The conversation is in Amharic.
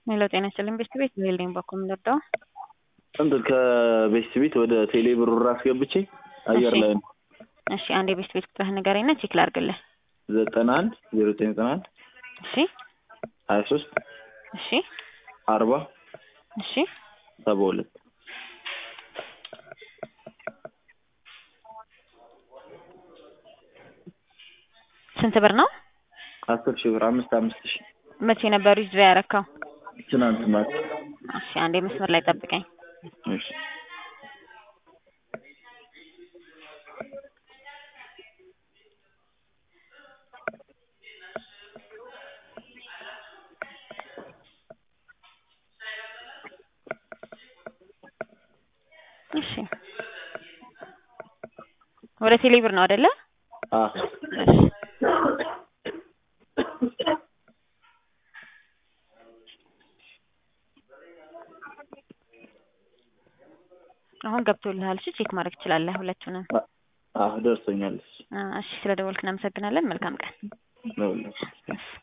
ሄሎ ጤና ይስጥልኝ ቤስት ቤት ቢልዲንግ በኩል የምንወደው እንትን ከቤስት ቤት ወደ ቴሌ ብሩር አስገብቼ አየር እሺ። ላይ ነው። እሺ አንድ የቤስት ቤት ቁጥርህ ንገረኝና ቼክ ላድርግልህ። ዘጠና አንድ ዜሮ ዘጠኝ ዘጠና አንድ እሺ ሀያ ሶስት እሺ አርባ እሺ ሰባ ሁለት ስንት ብር ነው? አስር ሺህ ብር አምስት አምስት ሺህ መቼ ነበር ዊዝድራ ያረካው? ትናንት ማታ። እሺ አንዴ መስመር ላይ ጠብቀኝ። እሺ እሺ ወደ ቴሌ ብር ነው አይደለ? አ እሺ አሁን ገብቶልሃል። እሺ ቼክ ማድረግ ትችላለህ ሁለቱንም። አ ደርሶኛል። አ፣ እሺ ስለደወልክ እናመሰግናለን። መልካም ቀን። ነው